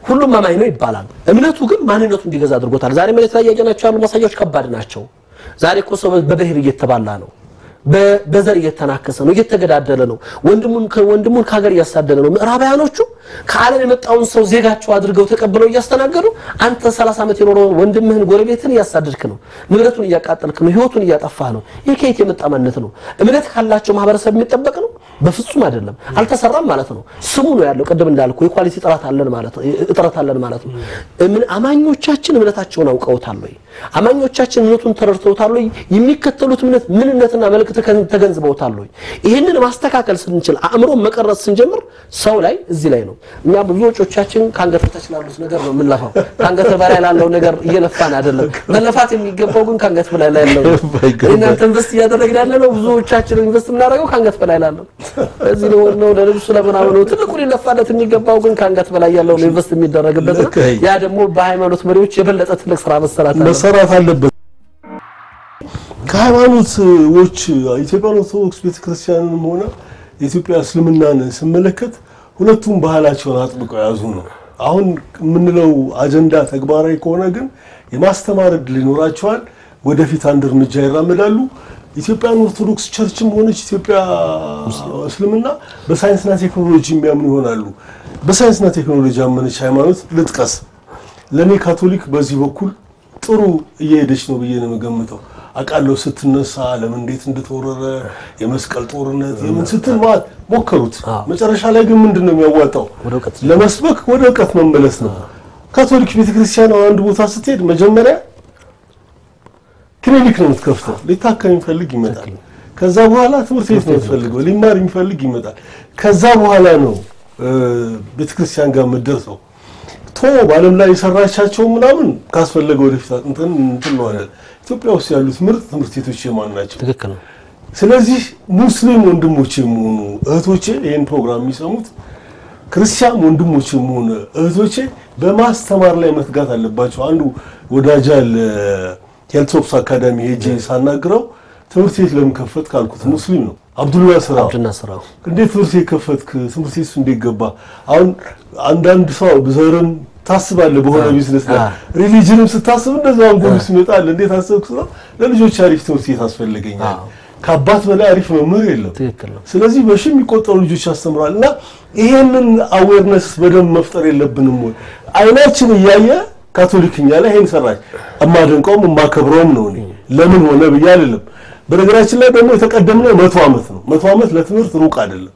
ሁሉም አማኝ ነው ይባላል። እምነቱ ግን ማንነቱ እንዲገዛ አድርጎታል። ዛሬ መሬት ላይ ያየናቸው ያሉ ማሳያዎች ከባድ ናቸው። ዛሬ እኮ ሰው በብሔር እየተባላ ነው። በ- በዘር እየተናከሰ ነው፣ እየተገዳደለ ነው። ወንድሙን ወንድሙን ከሀገር እያሳደደ ነው። ምዕራባውያኖቹ ከዓለም የመጣውን ሰው ዜጋቸው አድርገው ተቀብለው እያስተናገዱ አንተ 30 ዓመት የኖረውን ወንድምህን ጎረቤትን እያሳደድክ ነው፣ ንብረቱን እያቃጠልክ ነው፣ ህይወቱን እያጠፋህ ነው። ይህ ከየት የመጣ ማንነት ነው? እምነት ካላቸው ማህበረሰብ የሚጠበቅ ነው? በፍጹም አይደለም። አልተሰራም ማለት ነው። ስሙ ነው ያለው። ቅድም እንዳልኩ የኳሊቲ ጥራት አለን ማለት ነው፣ እጥረት አለን ማለት ነው። እምን- አማኞቻችን እምነታቸውን አውቀውታል ወይ? አማኞቻችን እምነቱን ተረድተውታል ወይ? የሚከተሉት እምነት ምንነትና መልእክት ተከን- ተገንዝበውታል ወይ? ይህንን ማስተካከል ስንችል አእምሮ መቀረጽ ስንጀምር ሰው ላይ እዚህ ላይ ነው። እኛ ብዙ ወጮቻችን ከአንገት በታች ላሉት ነገር ነው የምንለፋው። ከአንገት በላይ ላለው ነገር እየለፋን አይደለም። መለፋት የሚገባው ግን ከአንገት በላይ ላይ ያለው ነው። እናንተ ኢንቨስት እያደረግን ያለ ነው። ብዙዎቻችን ኢንቨስት የምናደርገው ከአንገት በላይ ላለው እዚህ ነው ነው ለልብሱ ለምናምን ነው። ትልቁ ሊለፋለት የሚገባው ግን ከአንገት በላይ ያለው ነው ኢንቨስት የሚደረግበት ነው። ያ ደግሞ በሃይማኖት መሪዎች የበለጠ ትልቅ ስራ መሰራት አለ። መሰራት አለበት። ከሃይማኖቶች ኢትዮጵያ ኦርቶዶክስ ቤተክርስቲያንም ሆነ የኢትዮጵያ እስልምናን ስመለከት ሁለቱም ባህላቸውን አጥብቀው የያዙ ነው። አሁን የምንለው አጀንዳ ተግባራዊ ከሆነ ግን የማስተማር ዕድል ይኖራቸዋል። ወደፊት አንድ እርምጃ ይራመዳሉ። ኢትዮጵያን ኦርቶዶክስ ቸርችም ሆነች ኢትዮጵያ እስልምና በሳይንስና ቴክኖሎጂ የሚያምኑ ይሆናሉ። በሳይንስና ቴክኖሎጂ ያመነች ሃይማኖት ልጥቀስ። ለእኔ ካቶሊክ በዚህ በኩል ጥሩ እየሄደች ነው ብዬ ነው የምገምተው። አውቃለሁ ስትነሳ ዓለም እንዴት እንደተወረረ የመስቀል ጦርነት የምን ስትል ማለት ሞከሩት። መጨረሻ ላይ ግን ምንድን ነው የሚያዋጣው? ወደ እውቀት ለመስበክ ወደ እውቀት መመለስ ነው። ካቶሊክ ቤተክርስቲያን አንድ ቦታ ስትሄድ መጀመሪያ ክሊኒክ ነው የምትከፍተው። ሊታከም የሚፈልግ ይመጣል። ከዛ በኋላ ትምህርት ቤት ነው የምትፈልገው። ሊማር የሚፈልግ ይመጣል። ከዛ በኋላ ነው እ፣ ቤተክርስቲያን ጋር የምትደርሰው። ቶ በዓለም ላይ የሰራቻቸው ምናምን ካስፈለገ ወደፊት እንትን እንትን ነው አለ። ኢትዮጵያ ውስጥ ያሉት ምርጥ ትምህርት ቤቶች የማን ናቸው? ትክክል ነው። ስለዚህ ሙስሊም ወንድሞቼ የሆኑ እህቶቼ ይህን ፕሮግራም የሚሰሙት ክርስቲያን ወንድሞቼ የሆኑ እህቶቼ በማስተማር ላይ መትጋት አለባቸው። አንዱ ወዳጅ አለ ሄልቶፕስ አካዳሚ ሄጄ ሳናግረው ትምህርት ቤት ለምን ከፈት ካልኩት ሙስሊም ነው አብዱላ ስራ አብድና ስራው እንዴት ትምህርት ቤት ከፈትክ? ትምህርት ቤት እንዴት ገባ? አሁን አንዳንድ ሰው ዘርን ታስባለህ በሆነ ቢዝነስ ላይ አ- ሪሊጅንም ስታስብ እንደዛ አንጎል ውስጥ ይመጣል። እንዴት አሰብክ? ስለው ለልጆች አሪፍ ትምህርት ቤት አስፈልገኛል። አዎ። ከአባት በላይ አሪፍ መምህር የለም። ትክክል ነው። ስለዚህ በሺ የሚቆጠሩ ልጆች ያስተምራል እና ይሄንን አዌርነስ በደንብ መፍጠር የለብንም ወይ? አይናችን እያየ ካቶሊክኛ ላይ ይሄን ሰራች። እማደንቀውም የማከብረውም ነው እኔ ለምን ሆነ ብዬ አይደለም። በነገራችን ላይ ደግሞ የተቀደምነው መቶ ዓመት ነው። መቶ ዓመት ለትምህርት ሩቅ አይደለም።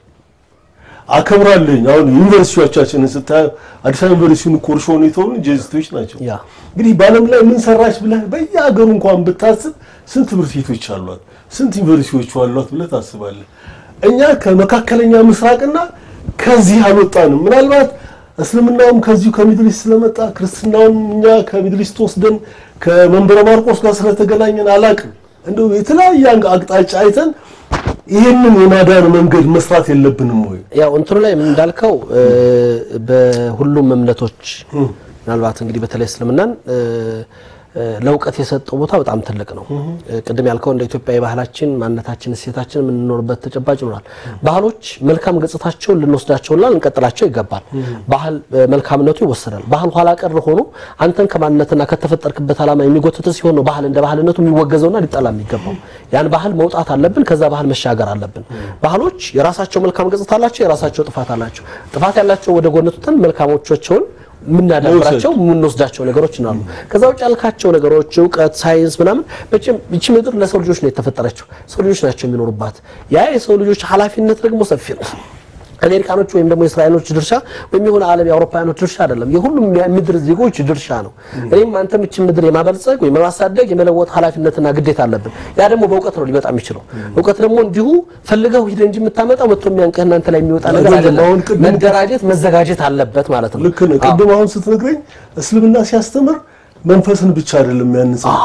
አከብራለኝ። አሁን ዩኒቨርሲቲዎቻችንን ስታይ አዲስ አበባ ዩኒቨርሲቲውን ኮርሾ ሁኔታውን ጄዝቶች ናቸው። ያ እንግዲህ በዓለም ላይ ምን ሰራች ብለህ በየሀገሩ እንኳን ብታስብ ስንት ትምህርት ቤቶች አሏት፣ ስንት ዩኒቨርሲቲዎች አሏት ብለህ ታስባለህ። እኛ ከመካከለኛ ምስራቅና ከዚህ አልወጣንም። ምናልባት እስልምናውም ከዚሁ ከሚድሊስት ስለመጣ ክርስትናውን እኛ ከሚድሊስት ወስደን ከመንበረ ማርቆስ ጋር ስለተገናኘን አላቅም። እንደው የተለያየ አቅጣጫ አይተን ይህንን የማዳን መንገድ መስራት የለብንም ወይ? ያው እንትኑ ላይ ምን እንዳልከው እ፣ በሁሉም እምነቶች ምናልባት እንግዲህ በተለይ እስልምናን እ፣ እ፣ ለእውቀት የሰጠው ቦታ በጣም ትልቅ ነው። እ፣ ቅድም ያልከው እንደ ኢትዮጵያ የባህላችን ማንነታችን፣ እሴታችን የምንኖርበት ተጨባጭ ይኖራል። ባህሎች መልካም ገጽታቸውን ልንወስዳቸውና ልንቀጥላቸው ይገባል። ባህል እ፣ መልካምነቱ ይወሰዳል። ባህል ኋላ ቀር ሆኖ አንተን ከማንነትና ከተፈጠርክበት ዓላማ የሚጎትት ሲሆን ነው ባህል እንደ ባህልነቱ የሚወገዘውና ሊጠላ የሚገባው። ያን ባህል መውጣት አለብን። ከዛ ባህል መሻገር አለብን። ባህሎች የራሳቸው መልካም ገጽታ አላቸው፣ የራሳቸው ጥፋት አላቸው። ጥፋት ያላቸው ወደ ጎን ትተን መልካሞቻቸውን የምናዳብራቸው የምንወስዳቸው ነገሮች እናሉ። ከዛ ውጭ ያልካቸው ነገሮች እውቀት፣ ሳይንስ ምናምን መቼም ይቺ ምድር ለሰው ልጆች ነው የተፈጠረችው። ሰው ልጆች ናቸው የሚኖሩባት። ያ የሰው ልጆች ኃላፊነት ደግሞ ሰፊ ነው። አሜሪካኖች ወይም ደግሞ የእስራኤሎች ድርሻ ወይም የሆነ ዓለም የአውሮፓውያኖች ድርሻ አይደለም። የሁሉም ምድር ዜጎች ድርሻ ነው። እኔም አንተም ይችን ምድር የማበልጸግ ወይም የማሳደግ የመለወጥ ኃላፊነትና ግዴታ አለብን። ያ ደግሞ በእውቀት ነው ሊመጣ የሚችለው። እውቀት ደግሞ እንዲሁ ፈልገው ሂደህ እንጂ የምታመጣው መጥቶ የሚያንቅህ እናንተ ላይ የሚወጣ ነገር አይደለም። አሁን አይደለም። ቅድም- መደራጀት መዘጋጀት አለበት ማለት ነው። ልክ ነህ። ቅድም አሁን ስትነግረኝ እስልምና ሲያስተምር መንፈስን ብቻ አይደለም የሚያንጸው አዎ።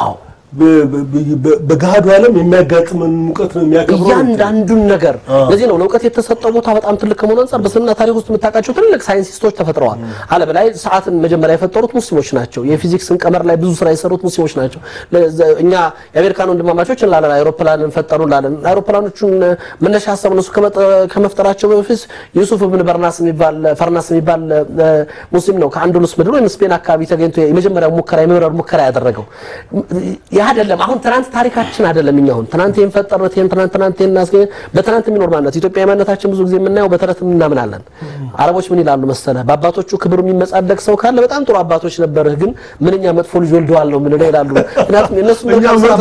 በገሃዱ ዓለም የሚያጋጥመን ሙቀት ነው የሚያከብረው። እያንዳንዱን ነገር ለዚህ ነው ለእውቀት የተሰጠው ቦታ በጣም ትልቅ ከመሆኑ አንጻር በእስልምና ታሪክ ውስጥ የምታውቃቸው ትልቅ ሳይንቲስቶች ተፈጥረዋል። ዓለም ላይ ሰዓትን መጀመሪያ የፈጠሩት ሙስሊሞች ናቸው። የፊዚክስን ቀመር ላይ ብዙ ስራ የሰሩት ሙስሊሞች ናቸው። እኛ የአሜሪካን ወንድማማቾች እንላለን፣ አይሮፕላንን ፈጠሩ እንላለን። አይሮፕላኖቹን መነሻ ሀሳብ እነሱ ከመፍጠራቸው በፊት ዩሱፍ ብን በርናስ የሚባል ፈርናስ የሚባል ሙስሊም ነው ከአንዱሉስ ምድር ወይም ስፔን አካባቢ ተገኝቶ የመጀመሪያው ሙከራ የመብረር ሙከራ ያደረገው ያ አይደለም። አሁን ትናንት ታሪካችን አይደለም። እኛ አሁን ትናንት ይሄን ፈጠሩት ይሄን ትናንት ትናንት ይሄን እናስገ በትናንት የሚኖር ማንነት ኢትዮጵያ ማንነታችን ብዙ ጊዜ የምናየው በተረት እናምናለን። አረቦች ምን ይላሉ መሰለህ? በአባቶቹ ክብሩ የሚመጻደቅ ሰው ካለ በጣም ጥሩ አባቶች ነበርህ፣ ግን ምንኛ መጥፎ ልጅ ወልደዋል ነው ምንለው ይላሉ። ምክንያቱም የነሱ መልካም ስራ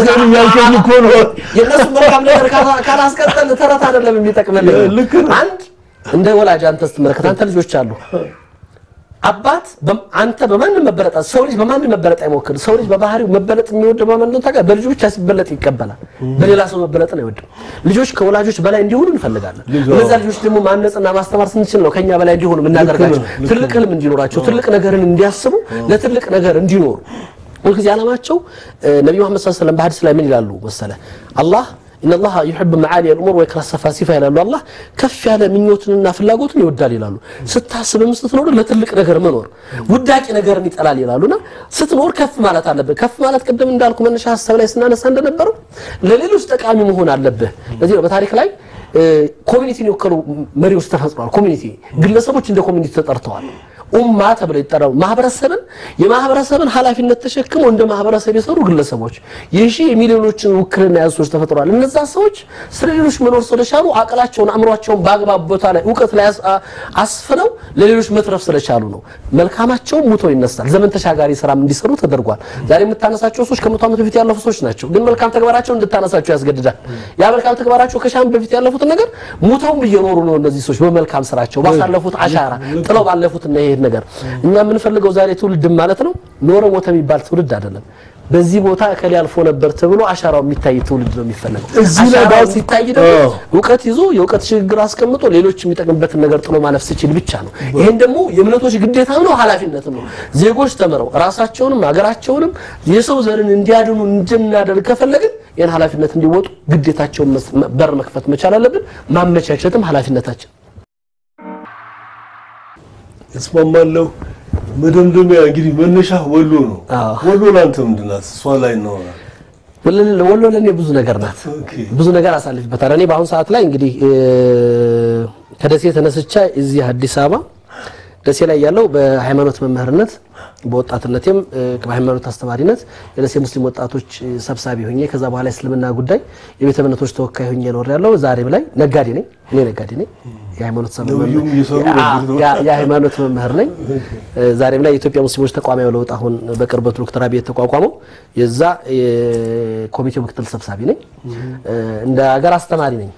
የነሱ መልካም ነገር ካላስቀጠል ተረት አይደለም የሚጠቅመን። አንድ እንደ ወላጅ አንተ ስትመለከት አንተ ልጆች አሉ አባት አንተ በማንም መበለጥ ሰው ልጅ በማንም መበለጥ አይሞክርም። ሰው ልጅ በባህሪው መበለጥ የሚወድ በማን ነው ታውቃለህ? በልጁ ብቻ ሲበለጥ ይቀበላል። በሌላ ሰው መበለጥን አይወድም። ልጆች ከወላጆች በላይ እንዲሆኑ እንፈልጋለን። እነዛ ልጆች ደግሞ ማነጽና ማስተማር ስንችል ነው ከኛ በላይ እንዲሆኑ የምናደርጋቸው። ትልቅ ህልም እንዲኖራቸው፣ ትልቅ ነገርን እንዲያስቡ፣ ለትልቅ ነገር እንዲኖሩ ሁልጊዜ ዓላማቸው ነብዩ መሐመድ ሰለላሁ ዐለይሂ ወሰለም በሐዲስ ላይ ምን ይላሉ መሰለህ አላህ ኢነላህ ዩሂቡ መዓሊ አልኡሙር ወይክረሁ ሰፋሲፋ ይላሉ። አላህ ከፍ ያለ ምኞትንና ፍላጎትን ይወዳል ይላሉ። ስታስብም ስትኖር ለትልቅ ነገር መኖር ውዳቂ ነገርን ይጠላል ይላሉና ስትኖር ከፍ ማለት አለብህ። ከፍ ማለት ቅድም እንዳልኩ መነሻ ሀሳብ ላይ ስናነሳ እንደነበረው ለሌሎች ጠቃሚ መሆን አለብህ። ለዚህ ነው በታሪክ ላይ ኮሚኒቲን የወከሉ መሪዎች ተፈጥሯል። ኮሚኒቲ ግለሰቦች እንደ ኮሚኒቲ ተጠርተዋል። ኡማ ተብለው ይጠራሉ። ማህበረሰብን የማህበረሰብን ኃላፊነት ተሸክመው እንደ ማህበረሰብ የሰሩ ግለሰቦች የሺ የሚሊዮኖችን ውክልና ያዙ ሰዎች ተፈጥረዋል። እነዛ ሰዎች ስለ ሌሎች መኖር ስለቻሉ አቅላቸውን አእምሯቸውን በአግባብ ቦታ ላይ እውቀት ላይ አስፍነው ለሌሎች መትረፍ ስለቻሉ ነው። መልካማቸውም ሙተው ይነሳል። ዘመን ተሻጋሪ ስራም እንዲሰሩ ተደርጓል። ዛሬ የምታነሳቸው ሰዎች ከመቶ ዓመት በፊት ያለፉ ሰዎች ናቸው። ግን መልካም ተግባራቸውን እንድታነሳቸው ያስገድዳል። ያ መልካም ተግባራቸው ከሺህ ዓመት በፊት ያለፉትን ነገር ሙተውም እየኖሩ ነው። እነዚህ ሰዎች በመልካም ስራቸው ባሳለፉት አሻራ ጥለው ባለፉት እና ይሄ ነገር እኛ የምንፈልገው ዛሬ ትውልድ ማለት ነው ኖረ ሞተ የሚባል ትውልድ አይደለም። በዚህ ቦታ እከሌ አልፎ ነበር ተብሎ አሻራው የሚታይ ትውልድ ነው የሚፈለገው። እዚህ ላይ አሻራው ባስ- ሲታይ ደግሞ አዎ። እውቀት ይዞ የእውቀት ሽግግር አስቀምጦ ሌሎች የሚጠቅምበትን ነገር ጥሎ ማለፍ ሲችል ብቻ ነው። ይሄን ደግሞ የእምነቶች ግዴታም ነው ኃላፊነትም ነው። ዜጎች ተምረው ራሳቸውንም ሀገራቸውንም የሰው ዘርን እንዲያድኑ እንድናደርግ ከፈለግን ይህን ኃላፊነት እንዲወጡ ግዴታቸውን መስ- በር መክፈት መቻል አለብን። ማመቻቸትም ኃላፊነታችን እስማማለሁ። መደምደሚያ እንግዲህ መነሻ ወሎ ነው። አዎ። ወሎ ለአንተ ምንድን ናት? እሷ ላይ ነው። ወሎ ወሎ ለእኔ ብዙ ነገር ናት። ኦኬ። ብዙ ነገር አሳልፍበታል። እኔ በአሁኑ ሰዓት ላይ እንግዲህ እ፣ ከደሴ ተነስቻ እዚህ አዲስ አበባ ደሴ ላይ ያለው በሃይማኖት መምህርነት በወጣትነቴም እ፣ በሃይማኖት አስተማሪነት የደሴ ሙስሊም ወጣቶች እ፣ ሰብሳቢ ሆኜ ከዛ በኋላ እስልምና ጉዳይ የቤተ እምነቶች ተወካይ ሆኜ ኖር ያለው ዛሬም ላይ ነጋዴ ነኝ። እኔ ነጋዴ ነኝ። የሃይማኖት ሰ- ነብዩም እየሰሩ ያ- ነበር። ያ- የሃይማኖት መምህር ነኝ። እ፣ ዛሬም ላይ የኢትዮጵያ ሙስሊሞች ተቋማዊ ለውጥ አሁን በቅርበት ዶክተር አብይ የተቋቋመው የዛ የኮሚቴው ምክትል ሰብሳቢ ነኝ። እ፣ እንደ ሀገር አስተማሪ ነኝ።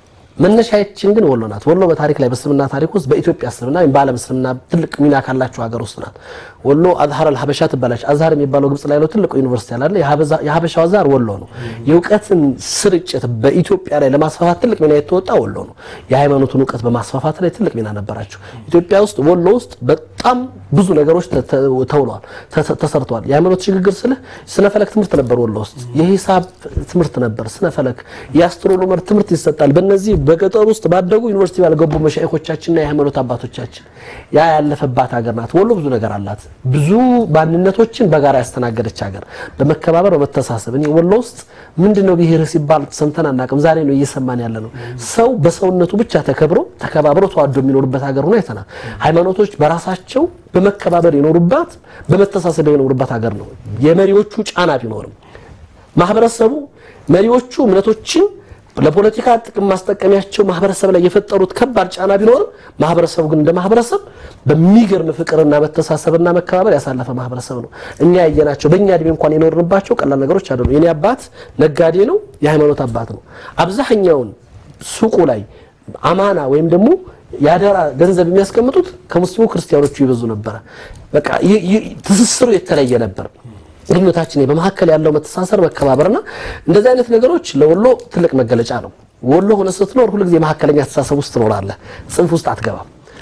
መነሻችን ግን ወሎ ናት። ወሎ በታሪክ ላይ በእስልምና ታሪክ ውስጥ በኢትዮጵያ እስልምና ወይም በዓለም እስልምና ትልቅ ሚና ካላቸው ሀገር ውስጥ ናት። ወሎ አዝሀር አልሀበሻ ትባላለች። አዝሀር የሚባለው ግብጽ ላይ ነው ትልቁ ዩኒቨርሲቲ ያላለ የሀበሻው አዝሀር ወሎ ነው። የእውቀትን ስርጭት በኢትዮጵያ ላይ ለማስፋፋት ትልቅ ሚና የተወጣ ወሎ ነው። የሃይማኖቱን እውቀት በማስፋፋት ላይ ትልቅ ሚና ነበራቸው። ኢትዮጵያ ውስጥ ወሎ ውስጥ በጣም ብዙ ነገሮች ተ- ተ- ተውለዋል፣ ተ- ተሰርተዋል። የሃይማኖት ሽግግር ስልህ ስነ ፈለክ ትምህርት ነበር ወሎ ውስጥ፣ የሂሳብ ትምህርት ነበር፣ ስነ ፈለክ፣ የአስትሮኖመር ትምህርት ይሰጣል። በእነዚህ በገጠር ውስጥ ባደጉ ዩኒቨርሲቲ ያልገቡ መሻይኮቻችንና የሃይማኖት አባቶቻችን ያ ያለፈባት ሀገር ናት። ወሎ ብዙ ነገር አላት። ብዙ ማንነቶችን በጋራ ያስተናገደች ሀገር፣ በመከባበር በመተሳሰብ እኔ ወሎ ውስጥ ምንድን ነው ብሔር ሲባል ሰምተን አናውቅም። ዛሬ ነው እየሰማን ያለ ነው። ሰው በሰውነቱ ብቻ ተከብሮ ተከባብሮ ተዋዶ የሚኖርበት ሀገር ሆኖ አይተናል። ሃይማኖቶች በራሳቸው በመከባበር የኖሩባት በመተሳሰብ የኖሩባት ሀገር ነው። የመሪዎቹ ጫና ቢኖርም ማህበረሰቡ መሪዎቹ እምነቶችን ለፖለቲካ ጥቅም ማስጠቀሚያቸው ማህበረሰብ ላይ የፈጠሩት ከባድ ጫና ቢኖርም ማህበረሰቡ ግን እንደ ማህበረሰብ በሚገርም ፍቅርና መተሳሰብና መከባበር ያሳለፈ ማህበረሰብ ነው። እኛ ያየናቸው በእኛ እድሜ እንኳን የኖርንባቸው ቀላል ነገሮች አይደሉም። የኔ አባት ነጋዴ ነው፣ የሃይማኖት አባት ነው። አብዛኛውን ሱቁ ላይ አማና ወይም ደግሞ የአደራ ገንዘብ የሚያስቀምጡት ከሙስሊሙ ክርስቲያኖቹ ይበዙ ነበረ። በቃ ይ- ይ- ትስስሩ የተለየ ነበር። ግንኙነታችን በመካከል ያለው መተሳሰር መከባበርና እንደዚህ አይነት ነገሮች ለወሎ ትልቅ መገለጫ ነው። ወሎ ሆነ ስትኖር ሁልጊዜ መካከለኛ አስተሳሰብ ውስጥ ትኖራለህ። ጽንፍ ውስጥ አትገባም።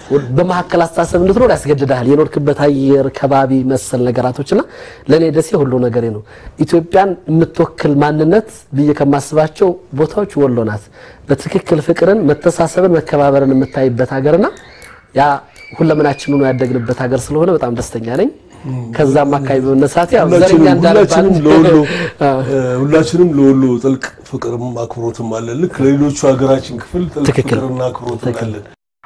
በመካከል አስተሳሰብ እንድትኖር ያስገድዳል። የኖርክበት አየር፣ ከባቢ መሰል ነገራቶችና ለእኔ ደሴ ሁሉ ነገሬ ነው። ኢትዮጵያን የምትወክል ማንነት ብዬ ከማስባቸው ቦታዎች ወሎ ናት። በትክክል ፍቅርን፣ መተሳሰብን፣ መከባበርን የምታይበት ሀገርና ያ ሁለምናችን ሆኖ ያደግንበት ሀገር ስለሆነ በጣም ደስተኛ ነኝ። ከዛም አካባቢ በመነሳት ያው ዘረኛ እንዳልባል ሁላችንም ለወሎ ሁላችንም ለወሎ ጥልቅ ፍቅርም አክብሮትም አለን። ልክ ለሌሎቹ ሀገራችን ክፍል ጥልቅ ትክክል። ፍቅርና አክብሮትም አለን።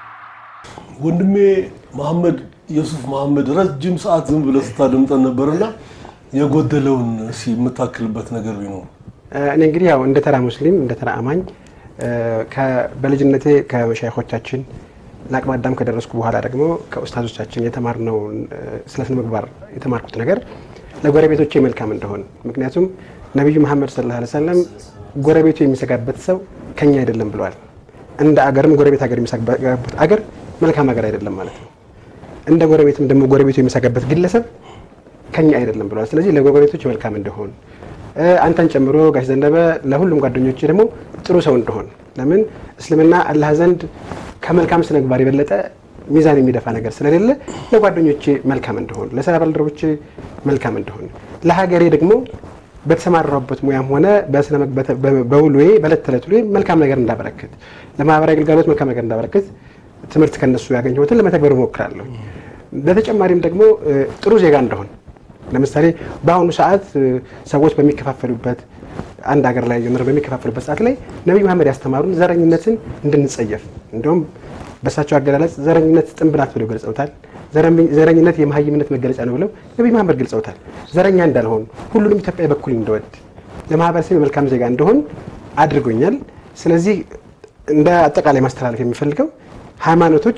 ወንድሜ መሐመድ የሱፍ መሐመድ ረጅም ሰዓት ዝም ብለህ ስታደምጠን ነበርና የጎደለውን እስኪ የምታክልበት ነገር ቢኖር እኔ እንግዲህ ያው እንደ ተራ ሙስሊም እንደ ተራ አማኝ ከ- በልጅነቴ ከመሻይኾቻችን ለአቅመ አዳም ከደረስኩ በኋላ ደግሞ ከኡስታዞቻችን የተማርነው ስለ ስነ ምግባር የተማርኩት ነገር ለጎረቤቶቼ መልካም እንደሆን ምክንያቱም ነቢዩ መሐመድ ሰለላሁ ዐለይሂ ወሰለም ጎረቤቱ የሚሰጋበት ሰው ከኛ አይደለም ብለዋል። እንደ አገርም ጎረቤት ሀገር የሚሰጋበት አገር መልካም ሀገር አይደለም ማለት ነው። እንደ ጎረቤትም ደግሞ ጎረቤቱ የሚሰጋበት ግለሰብ ከኛ አይደለም ብለዋል። ስለዚህ ለጎረቤቶች መልካም እንደሆን እ፣ አንተን ጨምሮ ጋሽ ዘነበ ለሁሉም ጓደኞች ደግሞ ጥሩ ሰው እንደሆን ለምን እስልምና አላህ ዘንድ ከመልካም ስነ ምግባር የበለጠ ሚዛን የሚደፋ ነገር ስለሌለ ለጓደኞቼ መልካም እንደሆን፣ ለስራ ባልደረቦቼ መልካም እንደሆን፣ ለሀገሬ ደግሞ በተሰማራሁበት ሙያም ሆነ በስነ ምግብ- በተ- በ- በውሎዬ በዕለት ተዕለት ውሎዬ መልካም ነገር እንዳበረክት፣ ለማህበራዊ አገልጋሎት መልካም ነገር እንዳበረክት ትምህርት ከነሱ ያገኘሁትን ለመተግበር እሞክራለሁ። በተጨማሪም ደግሞ እ፣ ጥሩ ዜጋ እንደሆን ለምሳሌ በአሁኑ ሰዓት እ፣ ሰዎች በሚከፋፈሉበት አንድ ሀገር ላይ ጀምረው በሚከፋፈሉበት ሰዓት ላይ ነቢይ መሐመድ ያስተማሩን ዘረኝነትን እንድንጸየፍ እንዲሁም በእሳቸው አገላለጽ ዘረኝነት ጥንብ ናት ብለው ገልጸውታል። ዘረኝ- ዘረኝነት የመሀይምነት መገለጫ ነው ብለው ነቢይ መሐመድ ገልጸውታል። ዘረኛ እንዳልሆን ሁሉንም ኢትዮጵያ በኩል እንደወድ ለማህበረሰብ የመልካም ዜጋ እንደሆን አድርጎኛል። ስለዚህ እንደ አጠቃላይ ማስተላለፍ የሚፈልገው ሃይማኖቶች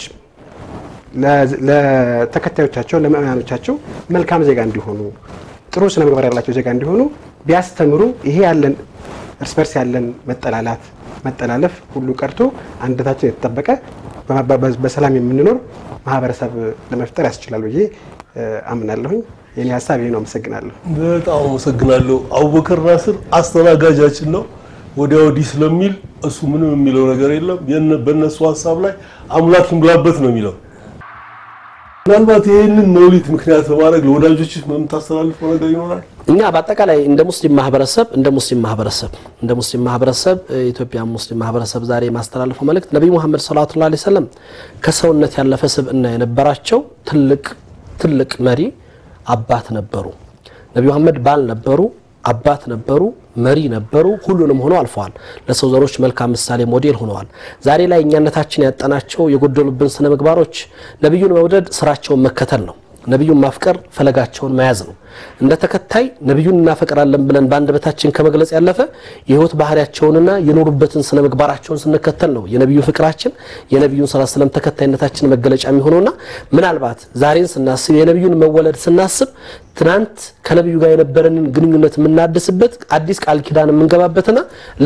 ለ- ለተከታዮቻቸው ለምእመናኖቻቸው መልካም ዜጋ እንዲሆኑ ጥሩ ስነ ምግባር ያላቸው ዜጋ እንዲሆኑ ቢያስተምሩ ይሄ ያለን እርስ በርስ ያለን መጠላላት መጠላለፍ ሁሉ ቀርቶ አንድነታችን የተጠበቀ በ- በ- በሰላም የምንኖር ማህበረሰብ ለመፍጠር ያስችላል ብዬ እ፣ አምናለሁኝ። የኔ ሀሳብ ይሄ ነው። አመሰግናለሁ። በጣም አመሰግናለሁ። አቡበከር ናስር አስተናጋጃችን ነው። ወዲያ ወዲህ ስለሚል እሱ ምንም የሚለው ነገር የለም። የነ- በእነሱ ሀሳብ ላይ አምላክ ይምላበት ነው የሚለው። ምናልባት ይህንን መውሊድ ምክንያት በማድረግ ለወዳጆች የምታስተላልፈው ነገር ይኖራል? እኛ በአጠቃላይ እንደ ሙስሊም ማህበረሰብ እንደ ሙስሊም ማህበረሰብ እንደ ሙስሊም ማህበረሰብ የኢትዮጵያ ሙስሊም ማህበረሰብ ዛሬ የማስተላልፈው መልእክት ነቢዩ መሐመድ ሰለላሁ ዐለይሂ ወሰለም ከሰውነት ያለፈ ስብዕና የነበራቸው ትልቅ ትልቅ መሪ አባት ነበሩ። ነቢዩ መሐመድ ባል ነበሩ፣ አባት ነበሩ፣ መሪ ነበሩ። ሁሉንም ሆነው አልፈዋል። ለሰው ዘሮች መልካም ምሳሌ ሞዴል ሆነዋል። ዛሬ ላይ እኛነታችን ያጠናቸው የጎደሉብን ስነ ምግባሮች ነቢዩን መውደድ ስራቸውን መከተል ነው። ነቢዩን ማፍቀር ፈለጋቸውን መያዝ ነው። እንደ ተከታይ ነቢዩን እናፈቅራለን ብለን በአንደበታችን ከመግለጽ ያለፈ የህይወት ባህሪያቸውንና የኖሩበትን ስነ ምግባራቸውን ስንከተል ነው የነቢዩ ፍቅራችን የነቢዩን ሰለላሁ ዐለይሂ ወሰለም ተከታይነታችን መገለጫ የሚሆነውና ምናልባት ዛሬን ስናስብ የነቢዩን መወለድ ስናስብ ትናንት ከነቢዩ ጋር የነበረንን ግንኙነት የምናድስበት አዲስ ቃል ኪዳን የምንገባበትና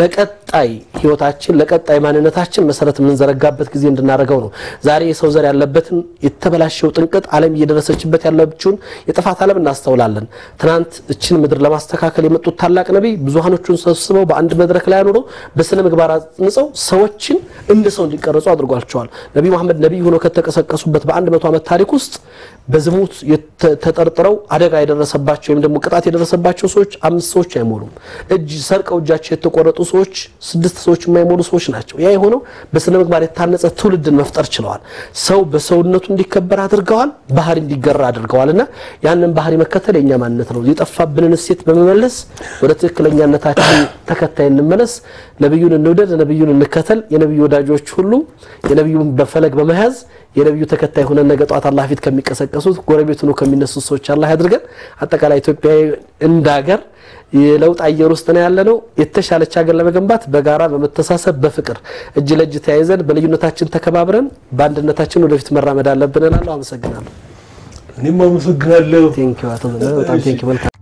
ለቀጣይ ህይወታችን ለቀጣይ ማንነታችን መሰረት የምንዘረጋበት ጊዜ እንድናደርገው ነው። ዛሬ የሰው ዘር ያለበትን የተበላሸው ጥንቅጥ ዓለም እየደረሰችበት ያለችውን የጥፋት ዓለም እናስተውላለን። ትናንት እችን ምድር ለማስተካከል የመጡት ታላቅ ነቢይ ብዙሃኖቹን ሰብስበው በአንድ መድረክ ላይ አኑረው በስነ ምግባር አጽንጸው ሰዎችን እንደ ሰው እንዲቀረጹ አድርጓቸዋል። ነቢዩ መሐመድ ነቢይ ሆነው ከተቀሰቀሱበት በአንድ መቶ ዓመት ታሪክ ውስጥ በዝሙት የተ- ተጠርጥረው አደጋ የደረሰባቸው ወይም ደግሞ ቅጣት የደረሰባቸው ሰዎች አምስት ሰዎች አይሞሉም። እጅ ሰርቀው እጃቸው የተቆረጡ ሰዎች ስድስት ሰዎች የማይሞሉ ሰዎች ናቸው። ያ የሆነው በስነ ምግባር የታነጸ ትውልድን መፍጠር ችለዋል። ሰው በሰውነቱ እንዲከበር አድርገዋል፣ ባህሪ እንዲገራ አድርገዋል። እና ያንን ባህሪ መከተል የእኛ ማንነት ነው። የጠፋብንን እሴት በመመለስ ወደ ትክክለኛነታችን ተከታይ እንመለስ። ነቢዩን እንውደድ፣ ነቢዩን እንከተል። የነቢዩ ወዳጆች ሁሉ የነቢዩን በፈለግ በመያዝ የነቢዩ ተከታይ ሆነን ነገ ጧት አላህ ፊት ከሚቀሰቀሱት ጎረቤት ሆኖ ከሚነሱት ሰዎች አላህ ያድርገን። አጠቃላይ ኢትዮጵያዊ እንደ ሀገር የለውጥ አየር ውስጥ ነው ያለ ነው። የተሻለች ሀገር ለመገንባት በጋራ በመተሳሰብ በፍቅር እጅ ለእጅ ተያይዘን በልዩነታችን ተከባብረን በአንድነታችን ወደፊት መራመድ አለብን እላለሁ። አመሰግናለሁ። እኔም አመሰግናለሁ። ቴንኪው አቶ ዘነበ በጣም ቴንኪው። መልካም